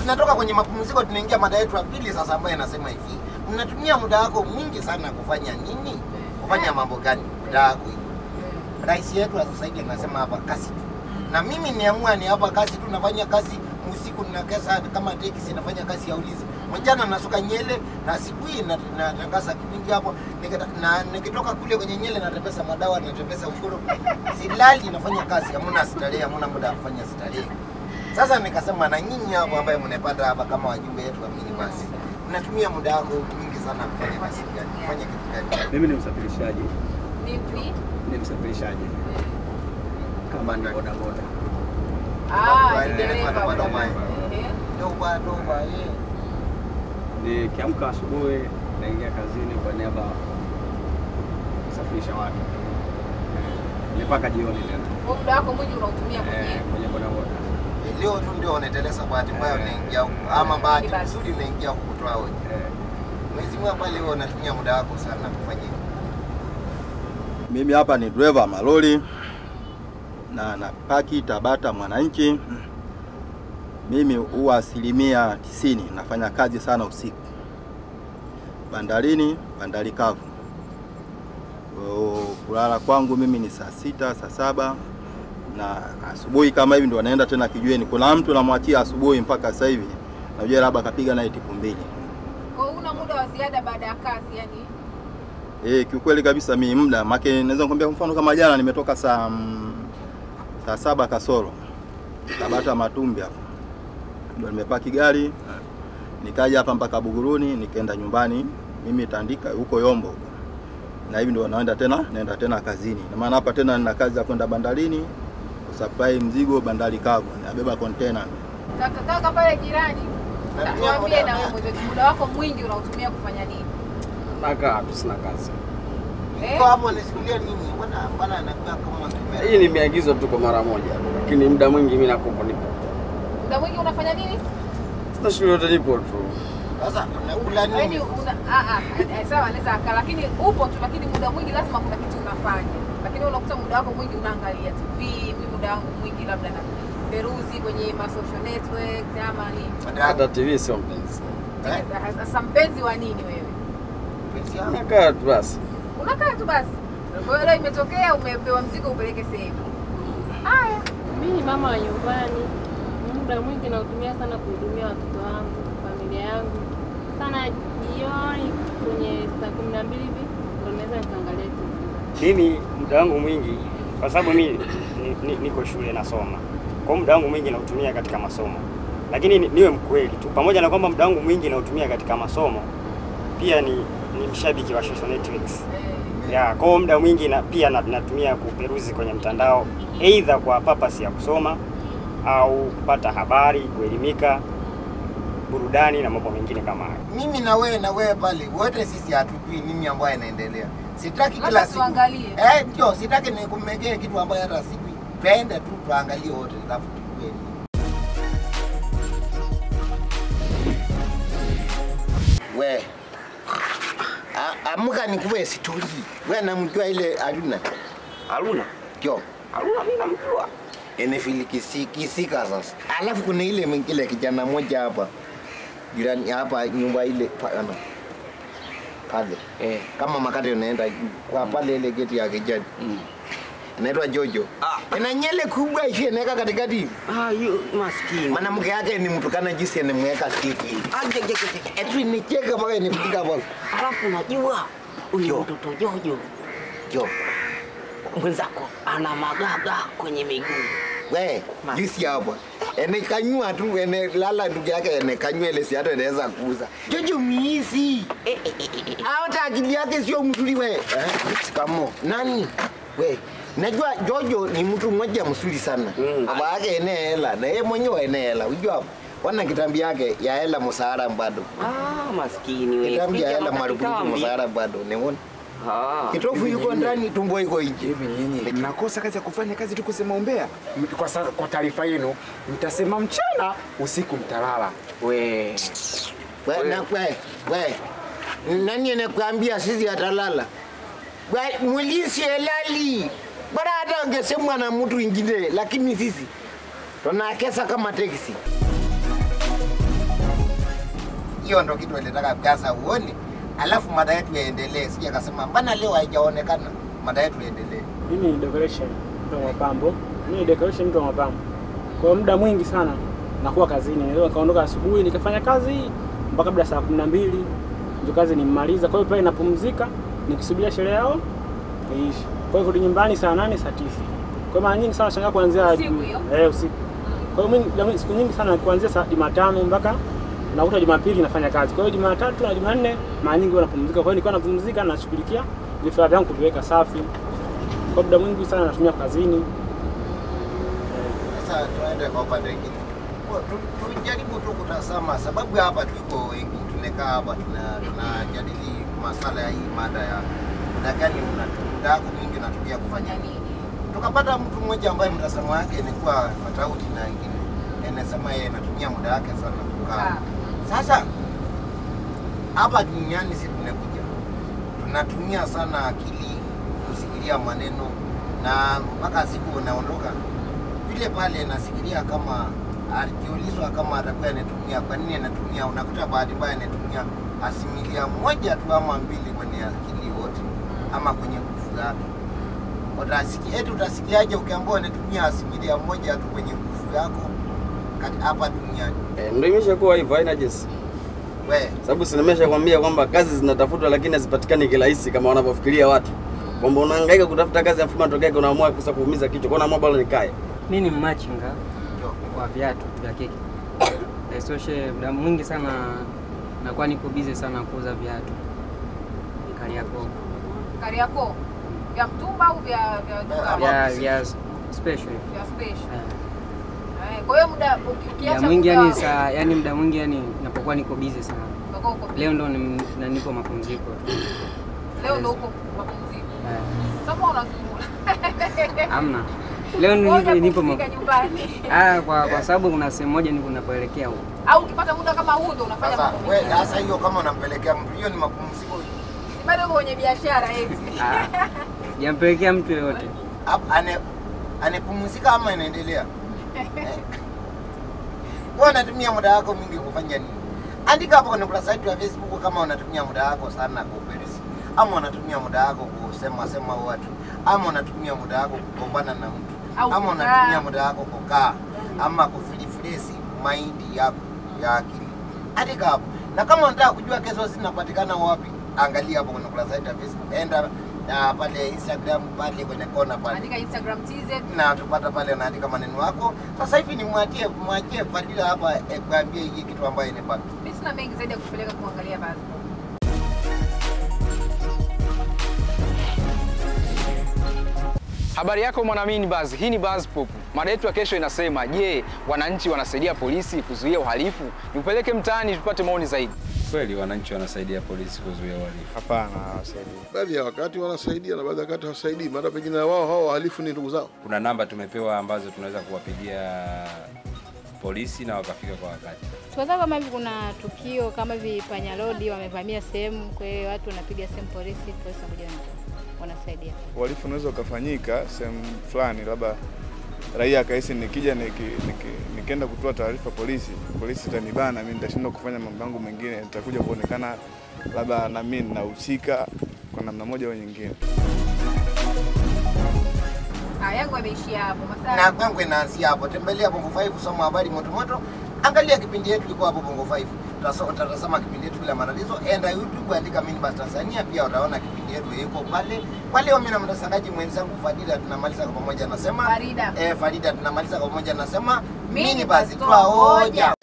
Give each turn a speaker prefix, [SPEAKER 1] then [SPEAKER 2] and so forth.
[SPEAKER 1] tunatoka kwenye mapumziko tunaingia mada yetu ya pili sasa ambayo inasema hivi mnatumia muda wako mwingi sana kufanya nini kufanya mambo gani muda wako hivi rais yetu wa sasa hivi anasema hapa kazi tu na mimi niamua ni hapa kazi tu nafanya kazi usiku ninakesa kama teksi nafanya kazi ya ulinzi mchana nasuka nyele na asubuhi na- natangaza kipindi hapo nikita- na nikitoka kule kwenye nyele natembeza madawa natembeza ukoro silali nafanya kazi hamuna starehe hamuna muda wa kufanya starehe sasa nikasema na nyinyi hapo ambaye mnapata hapa kama wajumbe wetu wa minibasi mnatumia muda wako mwingi sana kufanya kazi gani kufanya kitu gani
[SPEAKER 2] Mimi ni msafirishaji,
[SPEAKER 3] Vipi?
[SPEAKER 2] ni msafirishaji kama ni bodaboda.
[SPEAKER 3] Ah,
[SPEAKER 1] Wale
[SPEAKER 3] ni dereva
[SPEAKER 1] dereva
[SPEAKER 3] boda.
[SPEAKER 1] boda.
[SPEAKER 3] Ehe.
[SPEAKER 1] doba doba eh.
[SPEAKER 2] Nikiamka asubuhi naingia kazini kwa niaba ya kusafirisha watu Eh, ni mpaka jioni tena
[SPEAKER 3] Kwa muda wako mwingi unautumia
[SPEAKER 2] Eh,
[SPEAKER 3] kwenye
[SPEAKER 2] kwenye bodaboda.
[SPEAKER 1] leo tu ndio unaendeleza bahati mbaya unaingia huku ama bahati nzuri unaingia huku kutoa hoja
[SPEAKER 2] Eh,
[SPEAKER 1] mwezi mmoja pale wewe unatumia muda wako sana kufanya hivyo.
[SPEAKER 4] Mimi hapa ni dereva malori na napaki Tabata Mwananchi. Mimi huwa asilimia tisini nafanya kazi sana usiku bandarini, bandari kavu. Kwa Kulala kwangu mimi ni saa sita, saa saba na asubuhi kama hivi ndo naenda tena kijiweni. Kuna mtu namwachia asubuhi mpaka sasa hivi najua labda kapiga naye tipu mbili.
[SPEAKER 3] Kwa hiyo una muda wa ziada baada ya kazi yani.
[SPEAKER 4] Eh, kiukweli kabisa mi muda make naweza nikwambia kwa mfano kama jana nimetoka saa mm, saa saba kasoro Tabata Matumbi hapo ndio nimepaki gari nikaja hapa mpaka Buguruni nikaenda nyumbani mimi Tandika huko Yombo huko. na hivi ndio naenda tena naenda tena kazini na maana hapa tena nina kazi ya kwenda bandarini kusupply mzigo bandari kavu nabeba container
[SPEAKER 3] Kaka kaka pale jirani.
[SPEAKER 1] Natumia
[SPEAKER 3] Tuambie
[SPEAKER 1] muda-
[SPEAKER 3] na wewe mwenyewe muda wako mwingi unautumia kufanya nini?
[SPEAKER 2] nakaa tu sina kazi.
[SPEAKER 3] Eh?
[SPEAKER 1] Kwa hapo nisimulia nini? Mbona mbona anakuwa kama kimera?
[SPEAKER 2] Hii nimeagizwa tu kwa mara moja, lakini muda mwingi mimi nakupo nipo.
[SPEAKER 3] Muda mwingi unafanya nini?
[SPEAKER 2] Sina shughuli yote, nipo tu.
[SPEAKER 1] Sasa unakula
[SPEAKER 3] Yaani
[SPEAKER 1] nini?
[SPEAKER 3] una ah ah eh, sawa anaweza aka lakini upo tu lakini muda mwingi lazima kuna kitu unafanya. Lakini unakuta muda wako mwingi unaangalia TV, mimi muda wangu mwingi labda na peruzi kwenye ma social networks ama ni
[SPEAKER 2] Hata TV sio mpenzi.
[SPEAKER 1] Eh?
[SPEAKER 3] sasa mpenzi wa nini wewe?
[SPEAKER 1] Pesa yangu.
[SPEAKER 2] Nakaa tu basi.
[SPEAKER 3] Unakaa tu basi. Kwa hiyo leo imetokea umepewa mzigo upeleke sehemu. Haya.
[SPEAKER 5] Mi ni mama wa nyumbani, muda mwingi nautumia sana kuhudumia watoto wangu, familia yangu. Sana jioni kwenye saa kumi na mbili hivi ndo naweza nikaangalia TV.
[SPEAKER 6] Mimi muda wangu mwingi, kwa sababu mimi ni, ni, niko shule nasoma, kwa hiyo muda wangu mwingi nautumia katika masomo, lakini ni, niwe mkweli tu, pamoja na kwamba muda wangu mwingi nautumia katika masomo, pia ni, ni mshabiki wa social networks ya kwa hiyo muda mwingi na, pia na, natumia kuperuzi kwenye mtandao, aidha kwa purpose ya kusoma au kupata habari, kuelimika, burudani na mambo mengine kama hayo.
[SPEAKER 1] Mimi na wewe na wewe pale wote sisi hatujui nini ambayo inaendelea. Sitaki
[SPEAKER 3] Labda
[SPEAKER 1] kila siku.
[SPEAKER 3] tuangalie.
[SPEAKER 1] Eh, ndio sitaki nikumegee kitu ambayo hata sijui. Twende tu tuangalie wote alafu tujue. We. A- Amka nikupe stori. Wewe namjua ile Aruna.
[SPEAKER 6] Haruna,
[SPEAKER 1] Ndio.
[SPEAKER 6] Haruna mimi namjua.
[SPEAKER 1] Imefilikisika sasa. Alafu kuna ile mwingine kijana mmoja hapa. Jirani hapa nyumba ile pa- ano. Pale.
[SPEAKER 6] Eh.
[SPEAKER 1] Kama makate unaenda juu kwa pale ile geti ya kijani.
[SPEAKER 6] Mm.
[SPEAKER 1] Inaitwa Jojo. Ina nyele kubwa ishi inaweka katikati.
[SPEAKER 6] Ah, yu maskini.
[SPEAKER 1] Mwanamke yake ni mtukana jinsi anamweka kiki. Eti nicheka mpaka nipiga hapo.
[SPEAKER 7] Alafu unajua huyu
[SPEAKER 1] Jo.
[SPEAKER 7] mtoto Jojo
[SPEAKER 1] Jo.
[SPEAKER 7] mwenzako ana magaga kwenye miguu.
[SPEAKER 1] We, jinsi hapo. Ene kanyua tu ene lala ndugu yake ene kanyua ile si hata inaweza kuuza. Jojo miisi.
[SPEAKER 7] Eh, eh, eh, eh.
[SPEAKER 1] Hata akili yake sio mzuri we. Eh? Kamo. Nani? We. Najua Jojo ni mtu mmoja mzuri sana.
[SPEAKER 6] Mm.
[SPEAKER 1] Baba yake ene hela na yeye mwenyewe ene hela. Unajua hapo? Wana kitambi yake ya hela msahara bado.
[SPEAKER 7] Ah, maskini wewe.
[SPEAKER 1] Kitambi ya
[SPEAKER 7] Picha
[SPEAKER 1] hela
[SPEAKER 7] na
[SPEAKER 1] marupurupu
[SPEAKER 7] kitambi.
[SPEAKER 1] msahara bado. Niona.
[SPEAKER 7] Ah.
[SPEAKER 1] Kitofu yuko ndani, tumbo iko nje.
[SPEAKER 8] Hivi nyinyi mnakosa kazi ya kufanya kazi tu kusema umbea? M- Kwa, sa- kwa taarifa yenu mtasema mchana, usiku mtalala.
[SPEAKER 7] We.
[SPEAKER 1] We, na, we, we. Nani anakuambia sisi atalala? We, Mulisi elali. Bora hata angesemwa na mtu ingine, lakini sisi tunakesa kama teksi. hiyo ndo kitu ilitaka sasa uone, alafu mada yetu yaendelee. Sija kasema mbona leo haijaonekana, mada yetu iendelee.
[SPEAKER 9] Mimi ni decoration mtu wa mapambo. Mimi ni decoration mtu wa mapambo. Kwa muda mwingi sana nakuwa kazini. Naweza kaondoka asubuhi nikafanya kazi mpaka kabla saa kumi na mbili ndio kazi nimaliza. Kwa hiyo pale napumzika nikisubiria sherehe yao iishi. Kwa hiyo kurudi nyumbani saa nane saa tisa. Kwa hiyo mara nyingi sana shangaa kuanzia
[SPEAKER 3] Usiku hiyo?
[SPEAKER 9] eh usiku. Kwa hiyo mimi jamii- siku nyingi sana kuanzia saa Jumatano mpaka nakuta Jumapili nafanya kazi. Kwa hiyo Jumatatu na Jumanne mara nyingi huwa napumzika. Kwa hiyo nikiwa napumzika nashughulikia vifaa vyangu kuviweka safi. Kwa muda mwingi sana natumia kazini.
[SPEAKER 1] Sasa tuende kwa upande mwingine. Kwa- tu- Tujaribu tu kutazama sababu hapa tuko wengi, tumekaa hapa tuna- tunajadili masala ya hii mada ya muda gani unatumia muda wako mwingi unatumia kufanya nini. Tukapata mtu mmoja ambaye mtazamo wake ilikuwa tofauti na wengine, anasema yeye anatumia muda wake sana kukaa.
[SPEAKER 3] Ah.
[SPEAKER 1] Sasa hapa duniani sisi tumekuja tunatumia sana akili kusikilia maneno, na mpaka siku unaondoka vile pale nasikilia kama akiulizwa kama atakuwa anatumia, kwa nini anatumia, unakuta bahati mbaya anatumia asimilia moja tu ama mbili kwenye akili wote ama kwenye nguvu yake. Utasikia eti utasikiaje ukiambiwa unatumia asimilia moja tu kwenye nguvu yako kati- hapa duniani?
[SPEAKER 2] Eh, ndio imeshakuwa hivyo, haina jinsi.
[SPEAKER 1] We,
[SPEAKER 2] Sababu si nimeshakwambia kwamba kazi zinatafutwa lakini hazipatikani kirahisi kama wanavyofikiria watu. Kwamba unahangaika kutafuta kazi afu matokeo yake unaamua kusa kuumiza kichwa. Kwa unaamua bora nikae.
[SPEAKER 10] Mi ni mmachinga
[SPEAKER 1] ndio.
[SPEAKER 10] wa viatu vya kike. Isoshe muda mwingi sana nakuwa niko busy sana kuuza viatu Kariakoo,
[SPEAKER 3] Kariakoo vya mtumba au vya vya duka?
[SPEAKER 10] vya vya special hivi.
[SPEAKER 3] vya special.
[SPEAKER 10] Eh,
[SPEAKER 3] Eh, Kwa hiyo muda uki- ukiacha
[SPEAKER 10] Muda mwingi
[SPEAKER 3] muda
[SPEAKER 10] yani
[SPEAKER 3] wa-
[SPEAKER 10] saa yani muda mwingi yani napokuwa niko busy sana.
[SPEAKER 3] utakuwa uko busy.
[SPEAKER 10] Leo ndo ni- na niko mapumziko tu.
[SPEAKER 3] leo ndo uko mapumziko.
[SPEAKER 10] Eh,
[SPEAKER 3] Sasa unazungula.
[SPEAKER 10] Hamna. Leo
[SPEAKER 3] Ngoja
[SPEAKER 10] ni- nipo
[SPEAKER 3] kupumzika
[SPEAKER 10] map-
[SPEAKER 3] nyumbani.
[SPEAKER 10] Ah, kwa kwa sababu kuna sehemu moja niko napoelekea huko.
[SPEAKER 3] Au ukipata muda kama huu ndo unafanya
[SPEAKER 1] Sasa
[SPEAKER 3] mambo
[SPEAKER 1] we,
[SPEAKER 3] mengine.
[SPEAKER 1] sasa hiyo kama unampelekea mtu, hiyo ni mapumziko.
[SPEAKER 3] Bado uko kwenye biashara eti.
[SPEAKER 10] Ah, Sijampelekea mtu yoyote.
[SPEAKER 1] Hap- ane- anapumzika ama anaendelea? Eh. Wewe unatumia muda wako mwingi kufanya nini? Andika hapo kwenye ukurasa wetu wa Facebook kama unatumia muda wako sana kuperisi, ama unatumia muda wako kusema sema watu, ama unatumia muda wako kugombana na mtu,
[SPEAKER 3] Au
[SPEAKER 1] ama
[SPEAKER 3] kukaa.
[SPEAKER 1] unatumia muda wako kukaa, ama kufilifilesi maindi yako ya akili. Andika hapo, na kama unataka kujua kesho zinapatikana wapi, angalia hapo kwenye ukurasa wetu wa Facebook, enda na pale Instagram pale kwenye kona pale
[SPEAKER 3] Andika Instagram TZ.
[SPEAKER 1] na tupata pale unaandika maneno yako. Sasa hivi ni mwachie mwachie Fadila hapa eh, kuambia hii kitu ambayo inabaki.
[SPEAKER 3] Mimi sina mengi zaidi ya kupeleka kuangalia basi.
[SPEAKER 11] Habari yako mwanamini Buzz, hii ni Buzz Pop. Mada yetu ya kesho inasema, je, wananchi wanasaidia polisi kuzuia uhalifu? Nipeleke mtaani tupate maoni zaidi.
[SPEAKER 12] Kweli wananchi wanasaidia polisi kuzuia uhalifu?
[SPEAKER 9] Hapana, hawasaidii.
[SPEAKER 13] Baadhi ya wakati wanasaidia na baadhi ya wakati hawasaidii, maana pengine wao hao wahalifu ni ndugu zao.
[SPEAKER 12] Kuna namba tumepewa ambazo tunaweza kuwapigia polisi na wakafika kwa wakati.
[SPEAKER 14] Kwa sababu kama hivi kuna tukio kama hivi panyarodi wamevamia sehemu, kwa hiyo watu wanapiga sehemu polisi, polisi wanakuja wana- wanasaidia.
[SPEAKER 15] uhalifu unaweza ukafanyika sehemu fulani, labda raia akahisi nikija niki, niki, nikienda kutoa taarifa polisi, polisi itanibana mimi, nitashindwa kufanya mambo yangu mengine, nitakuja kuonekana labda na mimi ninahusika kwa namna moja au nyingine.
[SPEAKER 3] Ah, yangu ameishia hapo.
[SPEAKER 1] Na
[SPEAKER 3] Masaa
[SPEAKER 1] kwangu inaanzia hapo. Tembelea Bongo 5 soma habari moto moto. Angalia kipindi yetu iko hapo Bongo 5. Utaso- Utatazama kipindi yetu bila matatizo. Enda YouTube andika Minibus Tanzania, pia utaona kipindi yetu iko pale. Kwa leo mimi na mtangazaji mwenzangu Fadila tunamaliza kwa pamoja, nasema
[SPEAKER 3] Farida.
[SPEAKER 1] eh, Farida tunamaliza kwa pamoja, nasema
[SPEAKER 3] Minibus,
[SPEAKER 1] Minibus
[SPEAKER 3] toa hoja.
[SPEAKER 1] toa hoja.